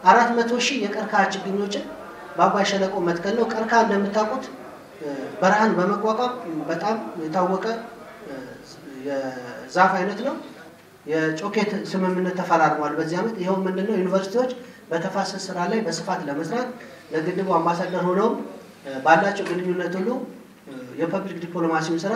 አራት መቶ ሺህ የቀርከሃ ችግኞችን በአባይ ሸለቆ መትከል ነው። ቀርከሃ እንደምታውቁት በረሃን በመቋቋም በጣም የታወቀ የዛፍ አይነት ነው። የጮኬት ስምምነት ተፈራርሟል በዚህ ዓመት። ይኸው ምንድነው ዩኒቨርሲቲዎች በተፋሰስ ስራ ላይ በስፋት ለመስራት ለግድቡ አምባሳደር ሆነው ባላቸው ግንኙነት ሁሉ የፐብሊክ ዲፕሎማሲውን ስራ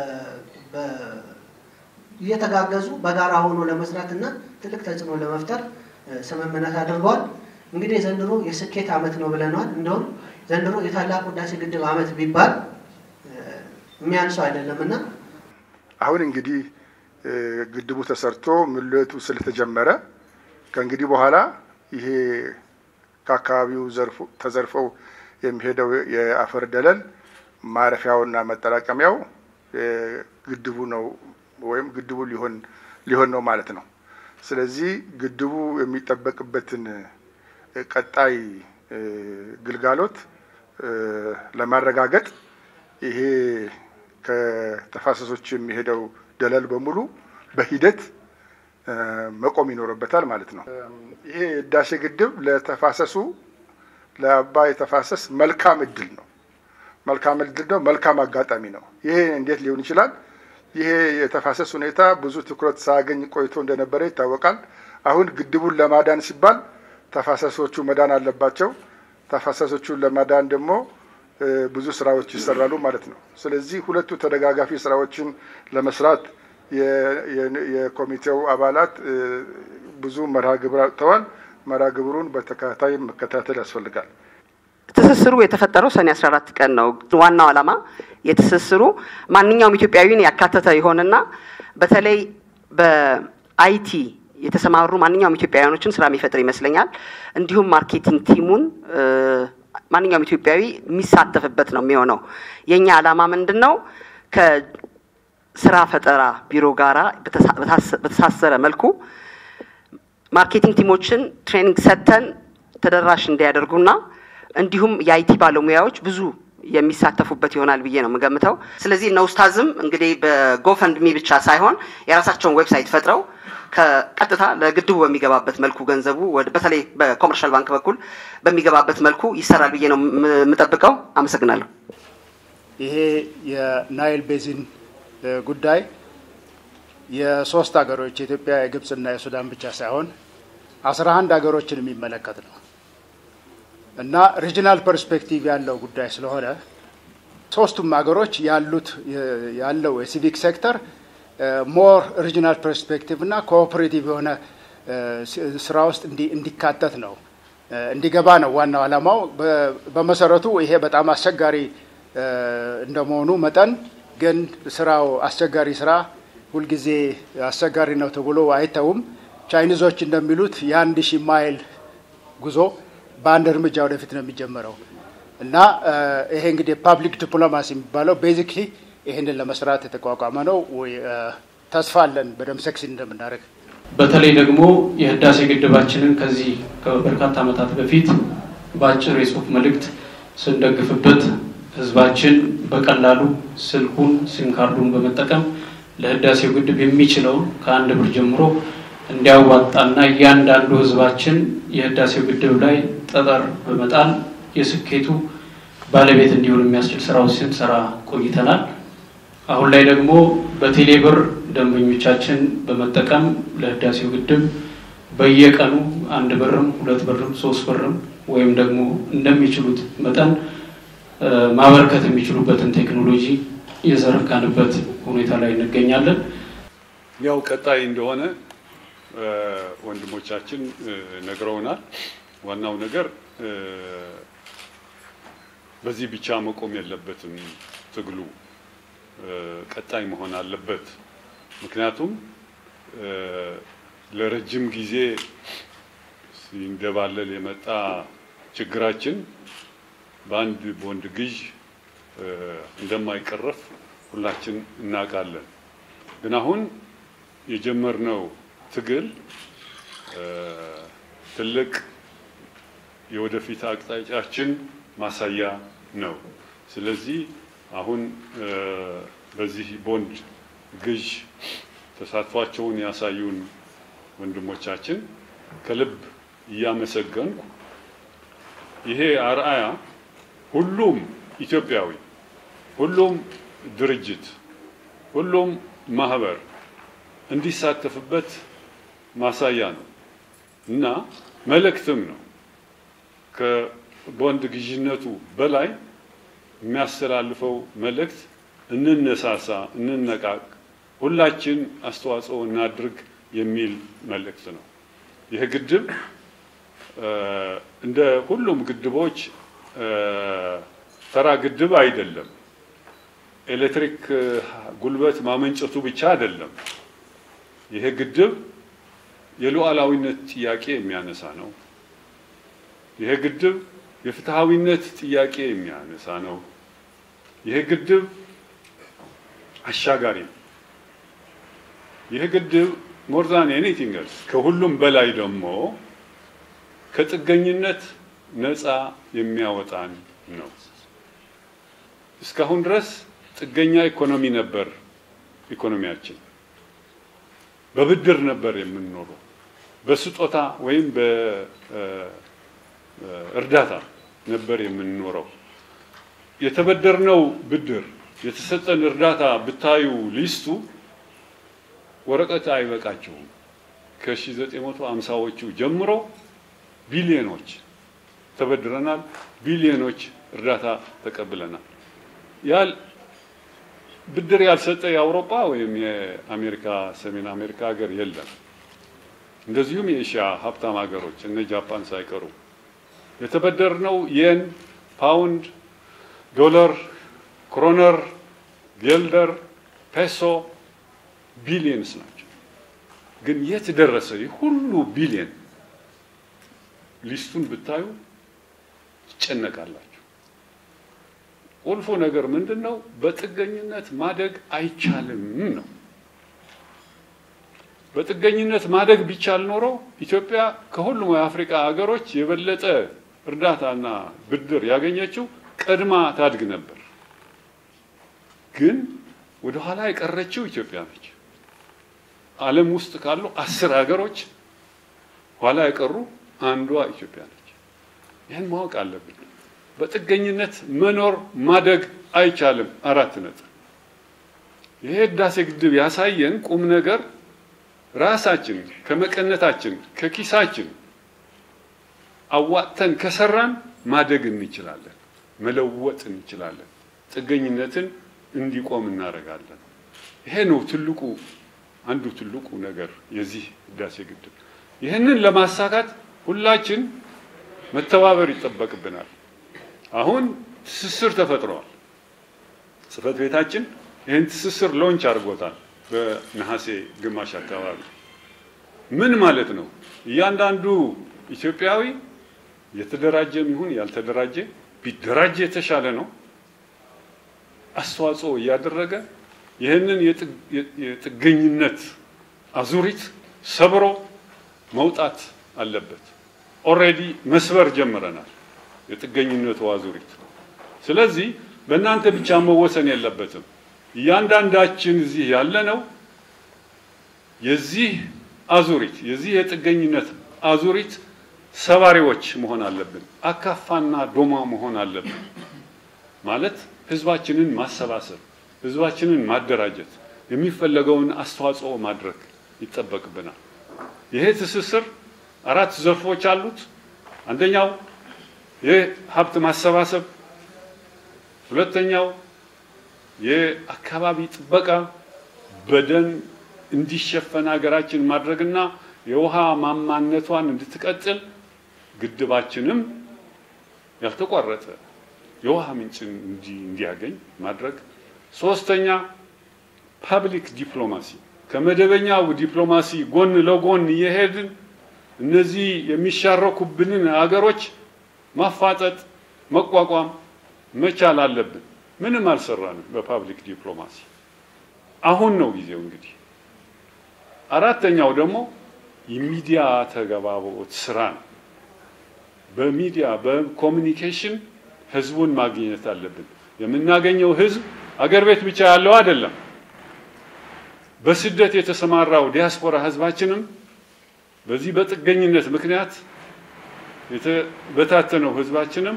እየተጋገዙ በጋራ ሆኖ ለመስራት እና ትልቅ ተጽዕኖ ለመፍጠር ስምምነት አድርገዋል። እንግዲህ ዘንድሮ የስኬት ዓመት ነው ብለናል። እንደውም ዘንድሮ የታላቁ ህዳሴ ግድብ ዓመት ቢባል የሚያንሰው አይደለም እና አሁን እንግዲህ ግድቡ ተሰርቶ ሙሌቱ ስለተጀመረ ከእንግዲህ በኋላ ይሄ ከአካባቢው ተዘርፈው የሚሄደው የአፈር ደለል ማረፊያውና መጠራቀሚያው ግድቡ ነው ወይም ግድቡ ሊሆን ሊሆን ነው ማለት ነው። ስለዚህ ግድቡ የሚጠበቅበትን ቀጣይ ግልጋሎት ለማረጋገጥ ይሄ ከተፋሰሶች የሚሄደው ደለል በሙሉ በሂደት መቆም ይኖርበታል ማለት ነው። ይሄ ህዳሴ ግድብ ለተፋሰሱ ለአባይ ተፋሰስ መልካም እድል ነው። መልካም እድል ነው። መልካም አጋጣሚ ነው። ይሄ እንዴት ሊሆን ይችላል? ይሄ የተፋሰስ ሁኔታ ብዙ ትኩረት ሳያገኝ ቆይቶ እንደነበረ ይታወቃል። አሁን ግድቡን ለማዳን ሲባል ተፋሰሶቹ መዳን አለባቸው። ተፋሰሶቹን ለማዳን ደግሞ ብዙ ስራዎች ይሰራሉ ማለት ነው። ስለዚህ ሁለቱ ተደጋጋፊ ስራዎችን ለመስራት የኮሚቴው አባላት ብዙ መርሃ ግብር አውጥተዋል። መርሃ ግብሩን በተከታታይ መከታተል ያስፈልጋል። ትስስሩ የተፈጠረው ሰኔ 14 ቀን ነው። ዋናው ዓላማ የትስስሩ ማንኛውም ኢትዮጵያዊን ያካተተ የሆነና በተለይ በአይቲ የተሰማሩ ማንኛውም ኢትዮጵያውያኖችን ስራ የሚፈጥር ይመስለኛል። እንዲሁም ማርኬቲንግ ቲሙን ማንኛውም ኢትዮጵያዊ የሚሳተፍበት ነው የሚሆነው። የእኛ ዓላማ ምንድን ነው? ከስራ ፈጠራ ቢሮ ጋራ በተሳሰረ መልኩ ማርኬቲንግ ቲሞችን ትሬኒንግ ሰጥተን ተደራሽ እንዲያደርጉና እንዲሁም የአይቲ ባለሙያዎች ብዙ የሚሳተፉበት ይሆናል ብዬ ነው የምገምተው። ስለዚህ እነ ኡስታዝም እንግዲህ በጎፈንድሚ ብቻ ሳይሆን የራሳቸውን ዌብሳይት ፈጥረው ከቀጥታ ለግድቡ በሚገባበት መልኩ ገንዘቡ በተለይ በኮመርሻል ባንክ በኩል በሚገባበት መልኩ ይሰራል ብዬ ነው የምጠብቀው። አመሰግናለሁ። ይሄ የናይል ቤዚን ጉዳይ የሶስት ሀገሮች የኢትዮጵያ፣ የግብፅና የሱዳን ብቻ ሳይሆን አስራ አንድ ሀገሮችን የሚመለከት ነው እና ሪጂናል ፐርስፔክቲቭ ያለው ጉዳይ ስለሆነ ሶስቱም ሀገሮች ያሉት ያለው የሲቪክ ሴክተር ሞር ሪጂናል ፐርስፔክቲቭ እና ኮኦፐሬቲቭ የሆነ ስራ ውስጥ እንዲካተት ነው እንዲገባ ነው ዋናው ዓላማው። በመሰረቱ ይሄ በጣም አስቸጋሪ እንደመሆኑ መጠን ግን ስራው አስቸጋሪ ስራ ሁልጊዜ አስቸጋሪ ነው ተብሎ አይተውም። ቻይኒዞች እንደሚሉት የአንድ ሺህ ማይል ጉዞ በአንድ እርምጃ ወደፊት ነው የሚጀመረው እና ይሄ እንግዲህ ፓብሊክ ዲፕሎማሲ የሚባለው ቤዚክሊ ይህንን ለመስራት የተቋቋመ ነው። ተስፋ አለን በደንብ ሰክሲድ እንደምናደርግ። በተለይ ደግሞ የህዳሴ ግድባችንን ከዚህ ከበርካታ ዓመታት በፊት በአጭር የጽሁፍ መልእክት ስንደግፍበት ህዝባችን በቀላሉ ስልኩን ሲም ካርዱን በመጠቀም ለህዳሴው ግድብ የሚችለውን ከአንድ ብር ጀምሮ እንዲያዋጣና እያንዳንዱ ህዝባችን የህዳሴው ግድብ ላይ ጠጠር በመጣል የስኬቱ ባለቤት እንዲሆን የሚያስችል ስራዎች ስንሰራ ቆይተናል። አሁን ላይ ደግሞ በቴሌብር ደንበኞቻችን በመጠቀም ለህዳሴው ግድብ በየቀኑ አንድ ብርም ሁለት ብርም ሶስት ብርም ወይም ደግሞ እንደሚችሉት መጠን ማበርከት የሚችሉበትን ቴክኖሎጂ የዘረጋንበት ሁኔታ ላይ እንገኛለን። ያው ቀጣይ እንደሆነ ወንድሞቻችን ነግረውናል። ዋናው ነገር በዚህ ብቻ መቆም የለበትም። ትግሉ ቀጣይ መሆን አለበት። ምክንያቱም ለረጅም ጊዜ ሲንደባለል የመጣ ችግራችን በአንድ ቦንድ ግዥ እንደማይቀረፍ ሁላችን እናውቃለን። ግን አሁን የጀመርነው ትግል ትልቅ የወደፊት አቅጣጫችን ማሳያ ነው። ስለዚህ አሁን በዚህ ቦንድ ግዥ ተሳትፏቸውን ያሳዩን ወንድሞቻችን ከልብ እያመሰገንኩ ይሄ አርአያ ሁሉም ኢትዮጵያዊ፣ ሁሉም ድርጅት፣ ሁሉም ማህበር እንዲሳተፍበት ማሳያ ነው እና መልእክትም ነው። ከቦንድ ግዥነቱ በላይ የሚያስተላልፈው መልእክት እንነሳሳ፣ እንነቃቅ፣ ሁላችን አስተዋጽኦ እናድርግ የሚል መልእክት ነው። ይህ ግድብ እንደ ሁሉም ግድቦች ተራ ግድብ አይደለም። ኤሌክትሪክ ጉልበት ማመንጨቱ ብቻ አይደለም። ይሄ ግድብ የሉዓላዊነት ጥያቄ የሚያነሳ ነው። ይሄ ግድብ የፍትሃዊነት ጥያቄ የሚያነሳ ነው። ይሄ ግድብ አሻጋሪ ነው። ይህ ግድብ ሞር ዛን ኤኒቲንግ ኤልስ ከሁሉም በላይ ደግሞ ከጥገኝነት ነፃ የሚያወጣን ነው። እስካሁን ድረስ ጥገኛ ኢኮኖሚ ነበር። ኢኮኖሚያችን በብድር ነበር የምንኖረው፣ በስጦታ ወይም በእርዳታ ነበር የምንኖረው። የተበደርነው ብድር የተሰጠን እርዳታ ብታዩ ሊስቱ ወረቀት አይበቃቸውም። ከ1950ዎቹ ጀምሮ ቢሊዮኖች ተበድረናል፣ ቢሊዮኖች እርዳታ ተቀብለናል። ያል ብድር ያልሰጠ የአውሮፓ ወይም የአሜሪካ ሰሜን አሜሪካ ሀገር የለም። እንደዚሁም የኤሽያ ሀብታም ሀገሮች እነ ጃፓን ሳይቀሩ የተበደርነው የን፣ ፓውንድ፣ ዶላር፣ ክሮነር፣ ጌልደር፣ ፔሶ ቢሊየንስ ናቸው። ግን የት ደረሰ ይህ ሁሉ ቢሊየን? ሊስቱን ብታዩ ይጨነቃላችሁ። ቁልፉ ነገር ምንድን ነው? በጥገኝነት ማደግ አይቻልም ነው። በጥገኝነት ማደግ ቢቻል ኖሮ ኢትዮጵያ ከሁሉም የአፍሪካ ሀገሮች የበለጠ እርዳታና ብድር ያገኘችው ቀድማ ታድግ ነበር። ግን ወደ ኋላ የቀረችው ኢትዮጵያ ነች። ዓለም ውስጥ ካሉ አስር ሀገሮች ኋላ የቀሩ አንዷ ኢትዮጵያ ነች። ይህን ማወቅ አለብን። በጥገኝነት መኖር ማደግ አይቻልም። አራት ነጥብ። ይሄ ህዳሴ ግድብ ያሳየን ቁም ነገር ራሳችን ከመቀነታችን ከኪሳችን አዋጥተን ከሰራን ማደግ እንችላለን፣ መለወጥ እንችላለን፣ ጥገኝነትን እንዲቆም እናደርጋለን። ይሄ ነው ትልቁ አንዱ ትልቁ ነገር የዚህ ህዳሴ ግድብ። ይህንን ለማሳካት ሁላችን መተባበር ይጠበቅብናል። አሁን ትስስር ተፈጥሯል። ጽህፈት ቤታችን ይህን ትስስር ሎንች አድርጎታል በነሐሴ ግማሽ አካባቢ። ምን ማለት ነው? እያንዳንዱ ኢትዮጵያዊ የተደራጀ ይሁን ያልተደራጀ ቢደራጀ የተሻለ ነው። አስተዋጽኦ እያደረገ ይህንን የጥገኝነት አዙሪት ሰብሮ መውጣት አለበት። ኦልሬዲ መስበር ጀምረናል፣ የጥገኝነቱ አዙሪት። ስለዚህ በእናንተ ብቻ መወሰን የለበትም። እያንዳንዳችን እዚህ ያለነው የዚህ አዙሪት የዚህ የጥገኝነት አዙሪት ሰባሪዎች መሆን አለብን። አካፋና ዶማ መሆን አለብን ማለት ህዝባችንን ማሰባሰብ፣ ህዝባችንን ማደራጀት፣ የሚፈለገውን አስተዋጽኦ ማድረግ ይጠበቅብናል። ይሄ ትስስር አራት ዘርፎች አሉት። አንደኛው የሀብት ማሰባሰብ፣ ሁለተኛው የአካባቢ ጥበቃ በደን እንዲሸፈን ሀገራችን ማድረግና የውሃ ማማነቷን እንድትቀጥል ግድባችንም ያልተቋረጠ የውሃ ምንጭን እንዲያገኝ ማድረግ። ሶስተኛ ፐብሊክ ዲፕሎማሲ ከመደበኛው ዲፕሎማሲ ጎን ለጎን እየሄድን እነዚህ የሚሻረኩብንን ሀገሮች ማፋጠጥ፣ መቋቋም መቻል አለብን። ምንም አልሰራንም በፓብሊክ ዲፕሎማሲ። አሁን ነው ጊዜው እንግዲህ። አራተኛው ደግሞ የሚዲያ ተገባቦት ስራ ነው። በሚዲያ በኮሚኒኬሽን ህዝቡን ማግኘት አለብን። የምናገኘው ህዝብ አገር ቤት ብቻ ያለው አይደለም። በስደት የተሰማራው ዲያስፖራ ህዝባችንም በዚህ በጥገኝነት ምክንያት የተበታተነው ህዝባችንም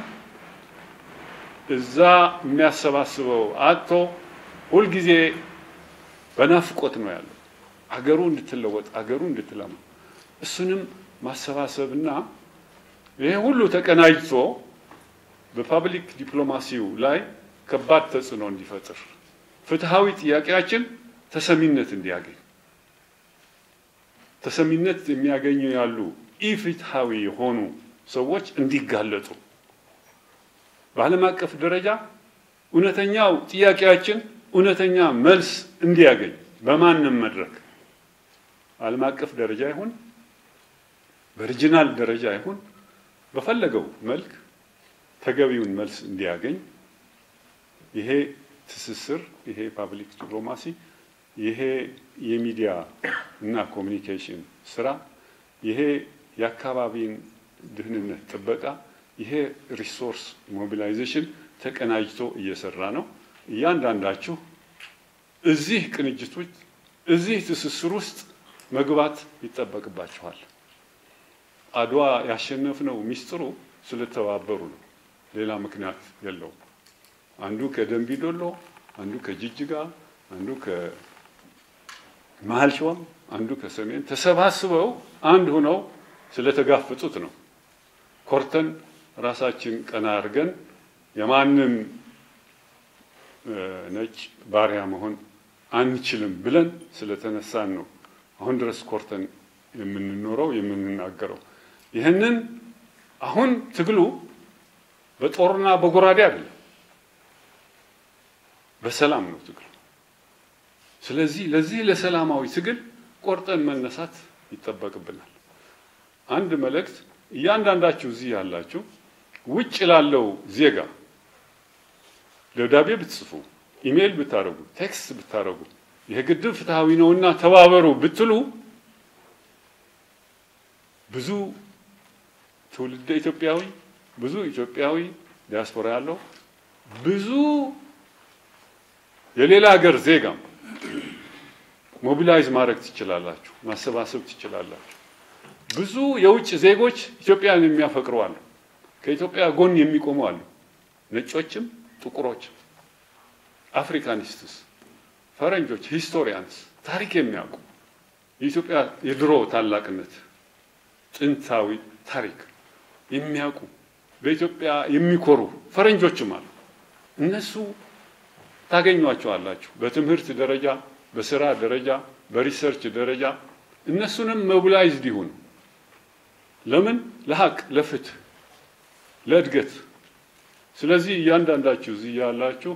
እዛ የሚያሰባስበው አጥቶ ሁልጊዜ በናፍቆት ነው ያለው። አገሩ እንድትለወጥ አገሩ እንድትለማ እሱንም ማሰባሰብና ይሄ ሁሉ ተቀናጅቶ በፓብሊክ ዲፕሎማሲው ላይ ከባድ ተጽዕኖ እንዲፈጥር ፍትሐዊ ጥያቄያችን ተሰሚነት እንዲያገኝ ተሰሚነት የሚያገኙ ያሉ ኢፍትሐዊ የሆኑ ሰዎች እንዲጋለጡ በዓለም አቀፍ ደረጃ እውነተኛው ጥያቄያችን እውነተኛ መልስ እንዲያገኝ በማንም መድረክ ዓለም አቀፍ ደረጃ ይሁን በሪጂናል ደረጃ ይሁን በፈለገው መልክ ተገቢውን መልስ እንዲያገኝ ይሄ ትስስር፣ ይሄ ፓብሊክ ዲፕሎማሲ፣ ይሄ የሚዲያ እና ኮሚኒኬሽን ስራ፣ ይሄ የአካባቢን ደህንነት ጥበቃ፣ ይሄ ሪሶርስ ሞቢላይዜሽን ተቀናጅቶ እየሰራ ነው። እያንዳንዳችሁ እዚህ ቅንጅት ውስጥ እዚህ ትስስር ውስጥ መግባት ይጠበቅባችኋል። አድዋ ያሸነፍነው ሚስጥሩ ስለተባበሩ ነው። ሌላ ምክንያት የለውም። አንዱ ከደንቢ ዶሎ፣ አንዱ ከጅጅጋ፣ አንዱ ከመሀል ሸዋም፣ አንዱ ከሰሜን ተሰባስበው አንድ ሆነው ስለተጋፈጡት ነው። ኮርተን ራሳችን ቀና አድርገን የማንም ነጭ ባሪያ መሆን አንችልም ብለን ስለተነሳን ነው አሁን ድረስ ኮርተን የምንኖረው የምንናገረው። ይህንን አሁን ትግሉ በጦርና በጎራዴ አይደለም፣ በሰላም ነው ትግሉ። ስለዚህ ለዚህ ለሰላማዊ ትግል ቆርጠን መነሳት ይጠበቅብናል። አንድ መልእክት እያንዳንዳችሁ እዚህ ያላችሁ ውጭ ላለው ዜጋ ደብዳቤ ብትጽፉ፣ ኢሜይል ብታደርጉ፣ ቴክስት ብታደርጉ ይህ ግድብ ፍትሐዊ ነውና ተባበሩ ብትሉ ብዙ ትውልደ ኢትዮጵያዊ ብዙ ኢትዮጵያዊ ዲያስፖራ ያለው ብዙ የሌላ ሀገር ዜጋም ሞቢላይዝ ማድረግ ትችላላችሁ፣ ማሰባሰብ ትችላላችሁ። ብዙ የውጭ ዜጎች ኢትዮጵያን የሚያፈቅሩ አሉ፣ ከኢትዮጵያ ጎን የሚቆሙ አሉ፣ ነጮችም ጥቁሮችም፣ አፍሪካኒስትስ፣ ፈረንጆች፣ ሂስቶሪያንስ ታሪክ የሚያውቁ የኢትዮጵያ የድሮ ታላቅነት ጥንታዊ ታሪክ የሚያውቁ በኢትዮጵያ የሚኮሩ ፈረንጆችም አሉ። እነሱ ታገኟቸዋላችሁ በትምህርት ደረጃ፣ በስራ ደረጃ፣ በሪሰርች ደረጃ እነሱንም ሞቢላይዝድ ይሁኑ። ለምን? ለሀቅ፣ ለፍትህ፣ ለእድገት። ስለዚህ እያንዳንዳችሁ እዚህ ያላችሁ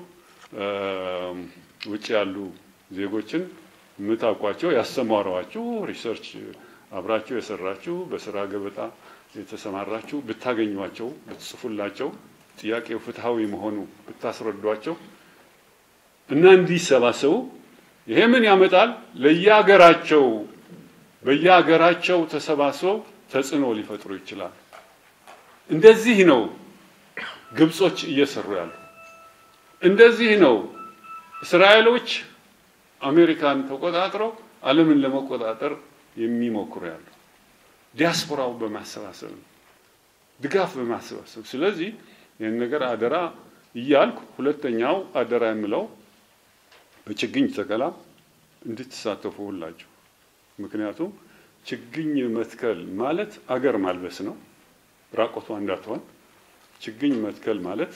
ውጭ ያሉ ዜጎችን የምታውቋቸው ያስተማሯችሁ፣ ሪሰርች አብራችሁ የሰራችሁ፣ በስራ ገበታ የተሰማራችሁ ብታገኟቸው፣ ብትጽፉላቸው፣ ጥያቄው ፍትሐዊ መሆኑ ብታስረዷቸው እና እንዲሰባሰቡ ይሄ ምን ያመጣል? ለየሀገራቸው በየሀገራቸው ተሰባስበው ተጽዕኖ ሊፈጥሩ ይችላል። እንደዚህ ነው ግብጾች እየሰሩ ያሉ። እንደዚህ ነው እስራኤሎች አሜሪካን ተቆጣጥረው ዓለምን ለመቆጣጠር የሚሞክሩ ያሉ። ዲያስፖራው በማሰባሰብ ነው፣ ድጋፍ በማሰባሰብ ስለዚህ ይህን ነገር አደራ እያልኩ ሁለተኛው አደራ የምለው በችግኝ ተከላ እንድትሳተፉ ሁላችሁ። ምክንያቱም ችግኝ መትከል ማለት አገር ማልበስ ነው፣ ራቆቷ እንዳትሆን። ችግኝ መትከል ማለት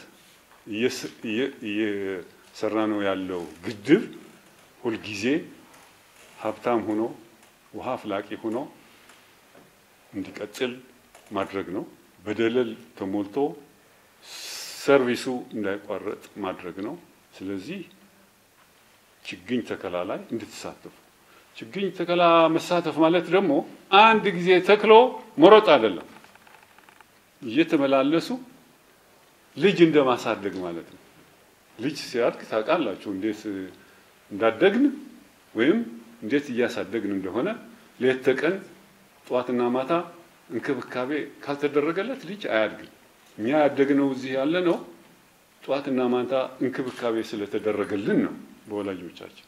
እየሰራ ነው ያለው ግድብ ሁልጊዜ ሀብታም ሆኖ ውሃ አፍላቂ ሆኖ እንዲቀጥል ማድረግ ነው። በደለል ተሞልቶ ሰርቪሱ እንዳይቋረጥ ማድረግ ነው። ስለዚህ ችግኝ ተከላ ላይ እንድትሳተፉ። ችግኝ ተከላ መሳተፍ ማለት ደግሞ አንድ ጊዜ ተክሎ መሮጥ አይደለም። እየተመላለሱ ልጅ እንደማሳደግ ማለት ነው። ልጅ ሲያድግ ታውቃላችሁ እንዴት እንዳደግን ወይም እንዴት እያሳደግን እንደሆነ ሌት ተቀን ጠዋትና ማታ እንክብካቤ ካልተደረገለት ልጅ አያድግም። እኛ ያደግነው እዚህ ያለ ነው ጠዋትና ማታ እንክብካቤ ስለተደረገልን ነው በወላጆቻችን።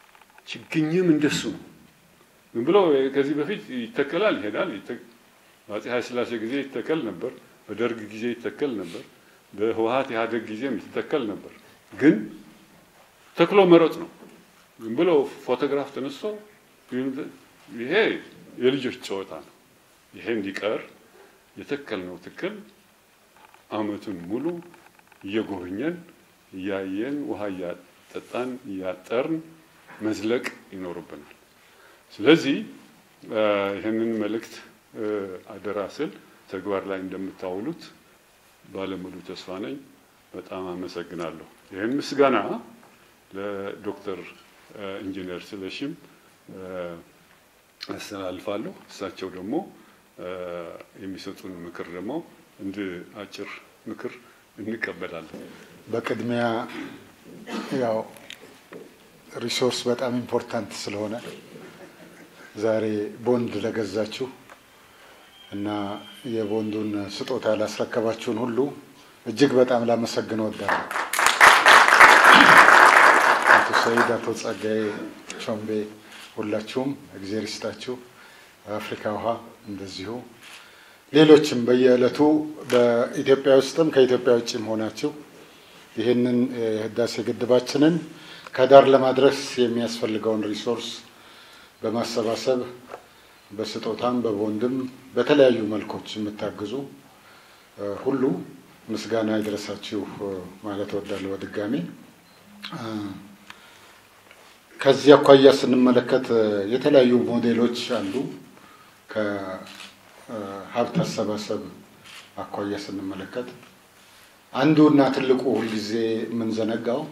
ችግኝም እንደሱ ነው። ዝም ብሎ ከዚህ በፊት ይተከላል፣ ይሄዳል። በአፄ ኃይለሥላሴ ጊዜ ይተከል ነበር፣ በደርግ ጊዜ ይተከል ነበር፣ በህወሀት ኢህአዴግ ጊዜም ይተከል ነበር። ግን ተክሎ መሮጥ ነው። ዝም ብሎ ፎቶግራፍ ተነስቶ ይሄ የልጆች ጨዋታ ነው። ይሄ እንዲቀር የተከልነው ትክል አመቱን ሙሉ እየጎበኘን እያየን ውሃ እያጠጣን እያጠርን መዝለቅ ይኖርብናል። ስለዚህ ይህንን መልእክት አደራ ስል ተግባር ላይ እንደምታውሉት ባለሙሉ ተስፋ ነኝ። በጣም አመሰግናለሁ። ይህን ምስጋና ለዶክተር ኢንጂነር ስለሽም አስተላልፋለሁ። እሳቸው ደግሞ የሚሰጡን ምክር ደግሞ እንድ አጭር ምክር እንቀበላለን። በቅድሚያ ያው ሪሶርስ በጣም ኢምፖርታንት ስለሆነ ዛሬ ቦንድ ለገዛችሁ እና የቦንዱን ስጦታ ላስረከባችሁን ሁሉ እጅግ በጣም ላመሰግን እወዳለሁ። አቶ ሰይድ፣ አቶ ጸጋዬ ቾምቤ ሁላችሁም እግዜር ይስጣችሁ። አፍሪካ ውሃ እንደዚሁ ሌሎችም በየዕለቱ በኢትዮጵያ ውስጥም ከኢትዮጵያ ውጭም ሆናችሁ ይህንን የህዳሴ ግድባችንን ከዳር ለማድረስ የሚያስፈልገውን ሪሶርስ በማሰባሰብ በስጦታም በቦንድም በተለያዩ መልኮች የምታግዙ ሁሉ ምስጋና ይድረሳችሁ ማለት እወዳለሁ በድጋሚ። ከዚህ አኳያ ስንመለከት የተለያዩ ሞዴሎች አሉ። ከሀብት አሰባሰብ አኳያ ስንመለከት አንዱ እና ትልቁ ሁልጊዜ የምንዘነጋው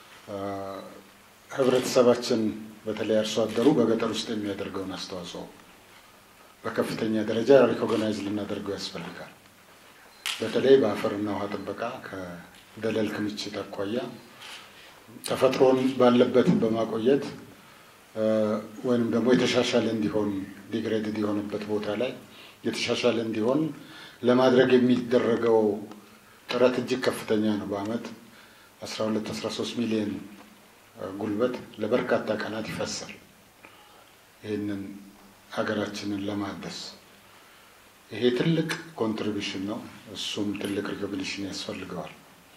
ህብረተሰባችን በተለይ አርሶ አደሩ በገጠር ውስጥ የሚያደርገውን አስተዋጽኦ በከፍተኛ ደረጃ ሪኮግናይዝ ልናደርገው ያስፈልጋል። በተለይ በአፈርና ውሃ ጥበቃ ከደለል ክምችት አኳያ ተፈጥሮን ባለበት በማቆየት ወይም ደግሞ የተሻሻለ እንዲሆን ዲግሬድድ የሆነበት ቦታ ላይ የተሻሻለ እንዲሆን ለማድረግ የሚደረገው ጥረት እጅግ ከፍተኛ ነው። በአመት 12 13 ሚሊዮን ጉልበት ለበርካታ ቀናት ይፈሳል። ይህንን ሀገራችንን ለማደስ ይሄ ትልቅ ኮንትሪቢሽን ነው። እሱም ትልቅ ሪኮግኒሽን ያስፈልገዋል።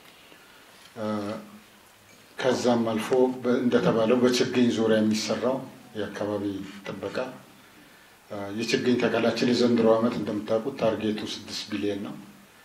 ከዛም አልፎ እንደተባለው በችግኝ ዙሪያ የሚሰራው የአካባቢ ጥበቃ የችግኝ ተከላችን የዘንድሮ ዓመት እንደምታውቁት ታርጌቱ ስድስት ቢሊዮን ነው።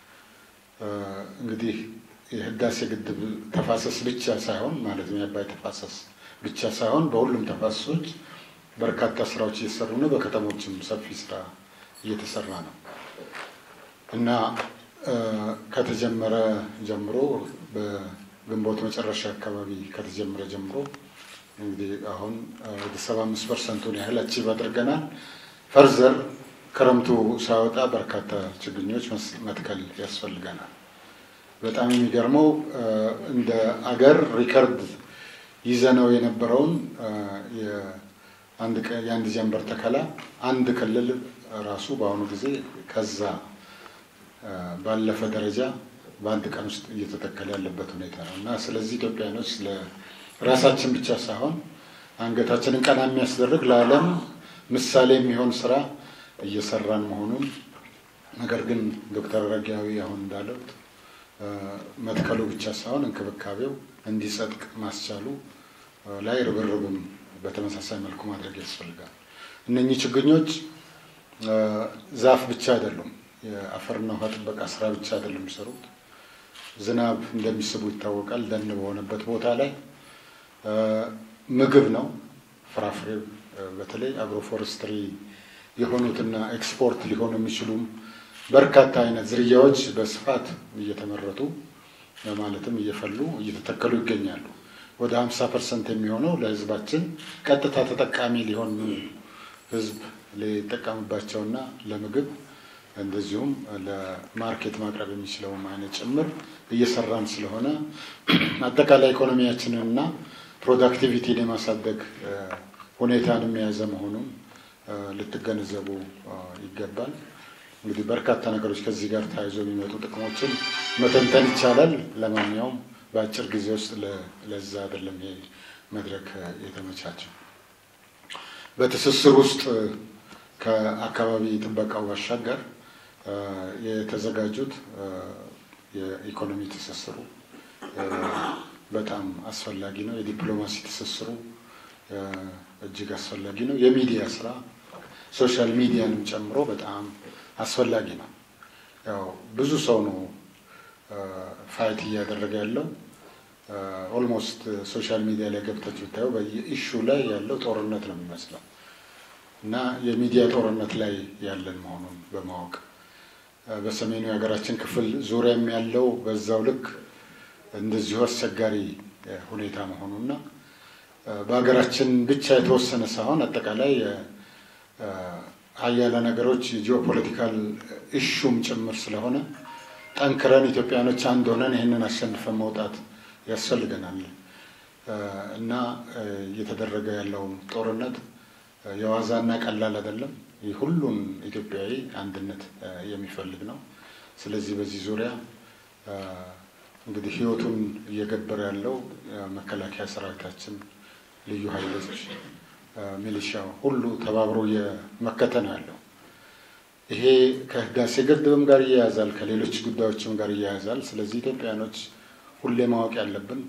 እንግዲህ የህዳሴ ግድብ ተፋሰስ ብቻ ሳይሆን ማለት ነው የአባይ ተፋሰስ ብቻ ሳይሆን በሁሉም ተፋሰሶች በርካታ ስራዎች እየተሰሩ ነው። በከተሞችም ሰፊ ስራ እየተሰራ ነው እና ከተጀመረ ጀምሮ በግንቦት መጨረሻ አካባቢ ከተጀመረ ጀምሮ እንግዲህ አሁን ወደ ሰባ አምስት ፐርሰንቱን ያህል አቺቭ አድርገናል። ፈርዘር ክረምቱ ሳይወጣ በርካታ ችግኞች መትከል ያስፈልገናል። በጣም የሚገርመው እንደ አገር ሪከርድ ይዘነው የነበረውን የአንድ ጀንበር ተከላ አንድ ክልል ራሱ በአሁኑ ጊዜ ከዛ ባለፈ ደረጃ በአንድ ቀን ውስጥ እየተተከለ ያለበት ሁኔታ ነው እና ስለዚህ ኢትዮጵያኖች ለራሳችን ብቻ ሳይሆን አንገታችንን ቀና የሚያስደርግ ለዓለም ምሳሌ የሚሆን ስራ እየሰራን መሆኑን ነገር ግን ዶክተር አረጋዊ አሁን እንዳለው መትከሉ ብቻ ሳይሆን እንክብካቤው እንዲጸድቅ ማስቻሉ ላይ ርብርብም በተመሳሳይ መልኩ ማድረግ ያስፈልጋል። እነኚህ ችግኞች ዛፍ ብቻ አይደሉም፣ የአፈርና ውሃ ጥበቃ ስራ ብቻ አይደሉም የሚሰሩት። ዝናብ እንደሚስቡ ይታወቃል። ደን በሆነበት ቦታ ላይ ምግብ ነው፣ ፍራፍሬ በተለይ አግሮፎረስትሪ የሆኑትና ኤክስፖርት ሊሆኑ የሚችሉም በርካታ አይነት ዝርያዎች በስፋት እየተመረቱ ማለትም እየፈሉ እየተተከሉ ይገኛሉ። ወደ ሀምሳ ፐርሰንት የሚሆነው ለህዝባችን ቀጥታ ተጠቃሚ ሊሆን ህዝብ ሊጠቀምባቸውና ለምግብ እንደዚሁም ለማርኬት ማቅረብ የሚችለውም አይነት ጭምር እየሰራን ስለሆነ አጠቃላይ ኢኮኖሚያችንንና ፕሮዳክቲቪቲን የማሳደግ ሁኔታን የያዘ መሆኑን ልትገነዘቡ ይገባል። እንግዲህ በርካታ ነገሮች ከዚህ ጋር ተያይዞ የሚመጡ ጥቅሞችን መተንተን ይቻላል። ለማንኛውም በአጭር ጊዜ ውስጥ ለዛ አይደለም ይሄ መድረክ የተመቻቸው። በትስስር ውስጥ ከአካባቢ ጥበቃው ባሻገር የተዘጋጁት የኢኮኖሚ ትስስሩ በጣም አስፈላጊ ነው። የዲፕሎማሲ ትስስሩ እጅግ አስፈላጊ ነው። የሚዲያ ስራ ሶሻል ሚዲያንም ጨምሮ በጣም አስፈላጊ ነው። ያው ብዙ ሰው ነው ፋይት እያደረገ ያለው። ኦልሞስት ሶሻል ሚዲያ ላይ ገብታችሁ ብታየው በየኢሹ ላይ ያለው ጦርነት ነው የሚመስለው እና የሚዲያ ጦርነት ላይ ያለን መሆኑን በማወቅ በሰሜኑ የሀገራችን ክፍል ዙሪያም ያለው በዛው ልክ እንደዚሁ አስቸጋሪ ሁኔታ መሆኑና በሀገራችን ብቻ የተወሰነ ሳይሆን አጠቃላይ ሀያለ ነገሮች የጂኦፖለቲካል ኢሹም ጭምር ስለሆነ ጠንክረን ኢትዮጵያኖች አንድ ሆነን ይህንን አሸንፈን መውጣት ያስፈልገናል እና እየተደረገ ያለውን ጦርነት የዋዛና ቀላል አይደለም። ሁሉን ኢትዮጵያዊ አንድነት የሚፈልግ ነው። ስለዚህ በዚህ ዙሪያ እንግዲህ ህይወቱን እየገበረ ያለው መከላከያ ሰራዊታችን፣ ልዩ ኃይሎች፣ ሚሊሻው ሁሉ ተባብሮ እየመከተ ነው ያለው። ይሄ ከህዳሴ ግድብም ጋር እያያዛል፣ ከሌሎች ጉዳዮችም ጋር እያያዛል። ስለዚህ ኢትዮጵያኖች ሁሌ ማወቅ ያለብን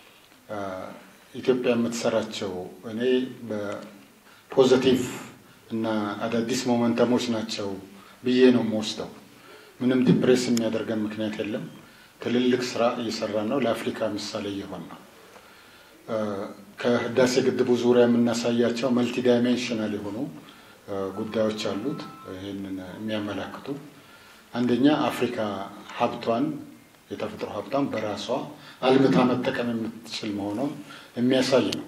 ኢትዮጵያ የምትሰራቸው እኔ በፖዘቲቭ እና አዳዲስ ሞመንተሞች ናቸው ብዬ ነው የምወስደው። ምንም ዲፕሬስ የሚያደርገን ምክንያት የለም። ትልልቅ ስራ እየሰራን ነው። ለአፍሪካ ምሳሌ እየሆን ነው። ከህዳሴ ግድቡ ዙሪያ የምናሳያቸው መልቲ ዳይሜንሽናል የሆኑ ጉዳዮች አሉት። ይህንን የሚያመላክቱ አንደኛ አፍሪካ ሀብቷን የተፈጥሮ ሀብቷን በራሷ አልምታ መጠቀም የምትችል መሆኗን የሚያሳይ ነው።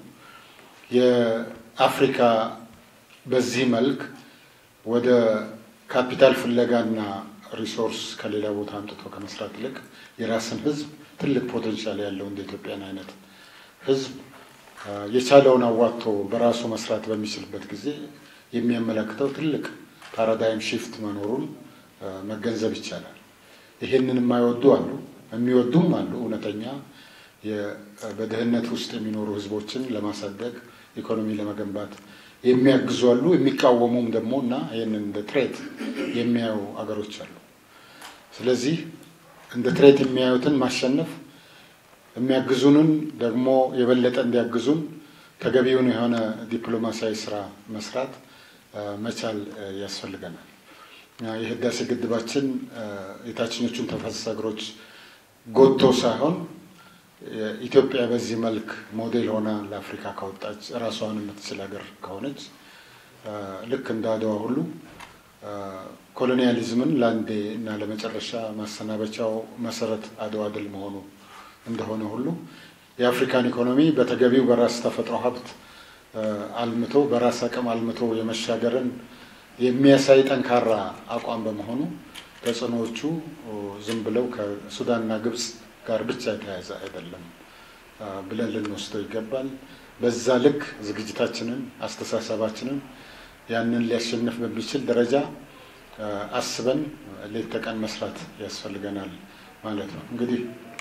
የአፍሪካ በዚህ መልክ ወደ ካፒታል ፍለጋና ሪሶርስ ከሌላ ቦታ አምጥቶ ከመስራት ይልቅ የራስን ህዝብ ትልቅ ፖቴንሻል ያለው እንደ ኢትዮጵያን አይነት ህዝብ የቻለውን አዋጥቶ በራሱ መስራት በሚችልበት ጊዜ የሚያመለክተው ትልቅ ፓራዳይም ሺፍት መኖሩን መገንዘብ ይቻላል። ይሄንን የማይወዱ አሉ፣ የሚወዱም አሉ። እውነተኛ በድህነት ውስጥ የሚኖሩ ህዝቦችን ለማሳደግ ኢኮኖሚ ለመገንባት የሚያግዙ አሉ፣ የሚቃወሙም ደግሞ እና ይህንን እንደ ትሬት የሚያዩ አገሮች አሉ። ስለዚህ እንደ ትሬት የሚያዩትን ማሸነፍ የሚያግዙንን ደግሞ የበለጠ እንዲያግዙን ተገቢውን የሆነ ዲፕሎማሲያዊ ስራ መስራት መቻል ያስፈልገናል። የህዳሴ ግድባችን የታችኞቹን ተፋሰስ ሀገሮች ጎቶ ሳይሆን ኢትዮጵያ በዚህ መልክ ሞዴል ሆና ለአፍሪካ ካወጣች ራሷን የምትችል ሀገር ከሆነች ልክ እንደ አድዋ ሁሉ ኮሎኒያሊዝምን ለአንዴ እና ለመጨረሻ ማሰናበቻው መሰረት አድዋ ድል መሆኑ እንደሆነ ሁሉ የአፍሪካን ኢኮኖሚ በተገቢው በራስ ተፈጥሮ ሀብት አልምቶ በራስ አቅም አልምቶ የመሻገርን የሚያሳይ ጠንካራ አቋም በመሆኑ ተጽዕኖዎቹ ዝም ብለው ከሱዳንና ግብፅ ጋር ብቻ የተያያዘ አይደለም ብለን ልንወስደው ይገባል። በዛ ልክ ዝግጅታችንን፣ አስተሳሰባችንን ያንን ሊያሸንፍ በሚችል ደረጃ አስበን ሌት ተቀን መስራት ያስፈልገናል ማለት ነው። እንግዲህ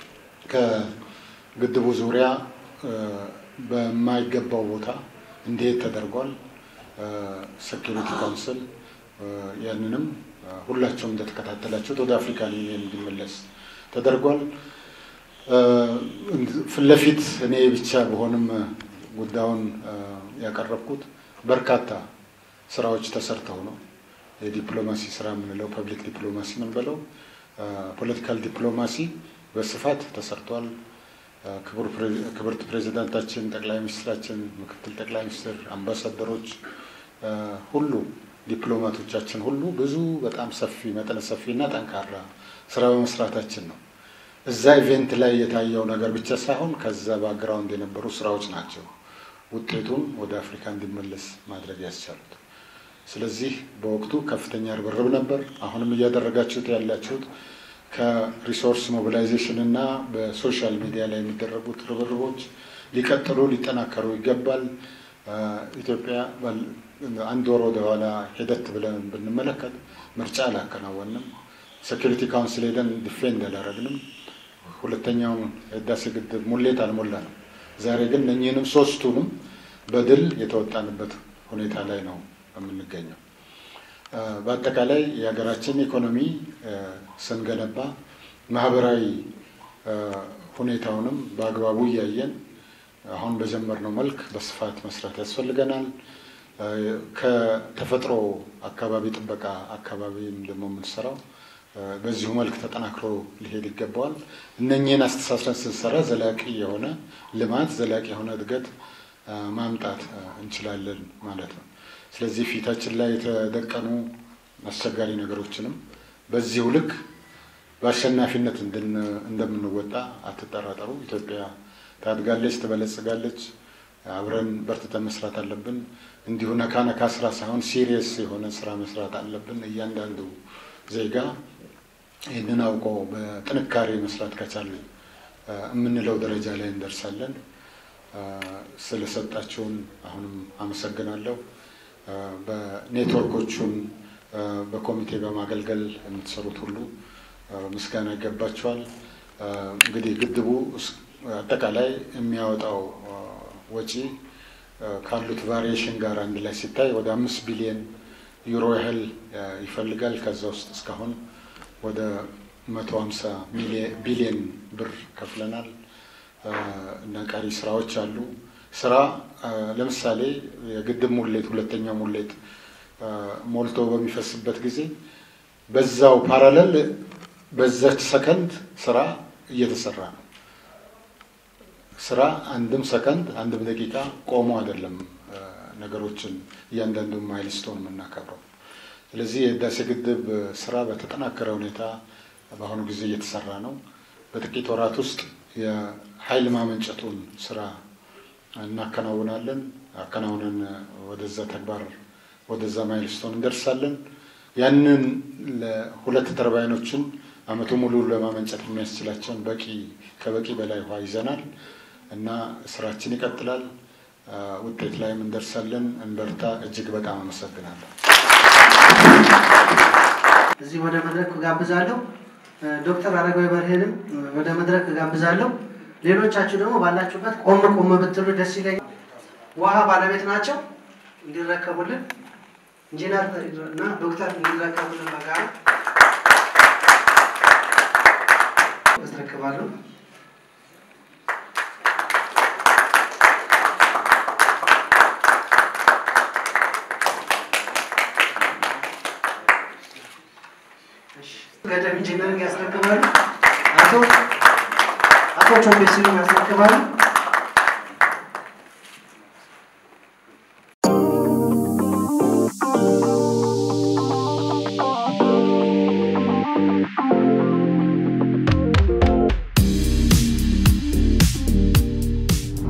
ከግድቡ ዙሪያ በማይገባው ቦታ እንዲሄድ ተደርጓል። ሴኪሪቲ ካውንስል ያንንም ሁላቸውም እንደተከታተላችሁት ወደ አፍሪካን ዩኒየን እንዲመለስ ተደርጓል። ፊት ለፊት እኔ ብቻ በሆንም ጉዳዩን ያቀረብኩት በርካታ ስራዎች ተሰርተው ነው። የዲፕሎማሲ ስራ የምንለው ፐብሊክ ዲፕሎማሲ የምንበለው ፖለቲካል ዲፕሎማሲ በስፋት ተሰርቷል። ክብርት ፕሬዚዳንታችን፣ ጠቅላይ ሚኒስትራችን፣ ምክትል ጠቅላይ ሚኒስትር፣ አምባሳደሮች ሁሉ ዲፕሎማቶቻችን ሁሉ ብዙ በጣም ሰፊ መጠነ ሰፊ እና ጠንካራ ስራ በመስራታችን ነው። እዛ ኢቬንት ላይ የታየው ነገር ብቻ ሳይሆን ከዛ ባክግራውንድ የነበሩ ስራዎች ናቸው ውጤቱን ወደ አፍሪካ እንዲመለስ ማድረግ ያስቻሉት። ስለዚህ በወቅቱ ከፍተኛ ርብርብ ነበር። አሁንም እያደረጋችሁት ያላችሁት ከሪሶርስ ሞቢላይዜሽን እና በሶሻል ሚዲያ ላይ የሚደረጉት ርብርቦች ሊቀጥሉ ሊጠናከሩ ይገባል። ኢትዮጵያ አንድ ወር ወደኋላ ሄደት ብለን ብንመለከት ምርጫ አላከናወንም። ሴኪሪቲ ካውንስል ሄደን ዲፌንድ አላረግንም። ሁለተኛውን ህዳሴ ግድብ ሙሌት አልሞላንም። ዛሬ ግን እኚህንም ሶስቱንም በድል የተወጣንበት ሁኔታ ላይ ነው የምንገኘው። በአጠቃላይ የሀገራችን ኢኮኖሚ ስንገነባ ማህበራዊ ሁኔታውንም በአግባቡ እያየን አሁን በጀመርነው መልክ በስፋት መስራት ያስፈልገናል። ከተፈጥሮ አካባቢ ጥበቃ አካባቢም ደግሞ የምንሰራው በዚሁ መልክ ተጠናክሮ ሊሄድ ይገባዋል። እነኚህን አስተሳስረን ስንሰራ ዘላቂ የሆነ ልማት፣ ዘላቂ የሆነ እድገት ማምጣት እንችላለን ማለት ነው። ስለዚህ ፊታችን ላይ የተደቀኑ አስቸጋሪ ነገሮችንም በዚሁ ልክ በአሸናፊነት እንደምንወጣ አትጠራጠሩ። ኢትዮጵያ ታድጋለች፣ ትበለጽጋለች። አብረን በርትተን መስራት አለብን። እንዲሁ ነካ ነካ ስራ ሳይሆን ሲሪየስ የሆነ ስራ መስራት አለብን። እያንዳንዱ ዜጋ ይህንን አውቆ በጥንካሬ መስራት ከቻለ የምንለው ደረጃ ላይ እንደርሳለን። ስለሰጣችሁን አሁንም አመሰግናለሁ። በኔትወርኮቹን በኮሚቴ በማገልገል የምትሰሩት ሁሉ ምስጋና ይገባቸዋል። እንግዲህ ግድቡ አጠቃላይ የሚያወጣው ወጪ ካሉት ቫሪዬሽን ጋር አንድ ላይ ሲታይ ወደ አምስት ቢሊየን ዩሮ ያህል ይፈልጋል። ከዛ ውስጥ እስካሁን ወደ መቶ ሀምሳ ቢሊየን ብር ከፍለናል እና ቀሪ ስራዎች አሉ። ስራ ለምሳሌ የግድብ ሙሌት ሁለተኛው ሙሌት ሞልቶ በሚፈስበት ጊዜ በዛው ፓራለል በዛች ሰከንድ ስራ እየተሰራ ነው። ስራ አንድም ሰከንድ አንድም ደቂቃ ቆሞ አይደለም ነገሮችን እያንዳንዱ ማይልስቶን የምናከብረው። ስለዚህ የህዳሴ ግድብ ስራ በተጠናከረ ሁኔታ በአሁኑ ጊዜ እየተሰራ ነው። በጥቂት ወራት ውስጥ የኃይል ማመንጨቱን ስራ እናከናውናለን። አከናውነን ወደዛ ተግባር ወደዛ ማይልስቶን እንደርሳለን። ያንን ለሁለት ተርባይኖችን አመቱ ሙሉ ለማመንጨት የሚያስችላቸውን በቂ ከበቂ በላይ ውሃ ይዘናል እና ስራችን ይቀጥላል። ውጤት ላይም እንደርሳለን። እንበርታ። እጅግ በጣም አመሰግናለሁ። እዚህ ወደ መድረክ ጋብዛለሁ። ዶክተር አረጋዊ በርሄንም ወደ መድረክ ጋብዛለሁ። ሌሎቻችሁ ደግሞ ባላችሁበት ቆም ቆም ብትሉ ደስ ይለኛል። ውሃ ባለቤት ናቸው እንዲረከቡልን ኢንጂነር እና ዶክተር እንዲረከቡልን በጋራ አስረክባለሁ። ገደብ ኢንጂነሪንግ ያስረክባሉ። አቶ አቶ ቾምቤሲን ያስረክባሉ።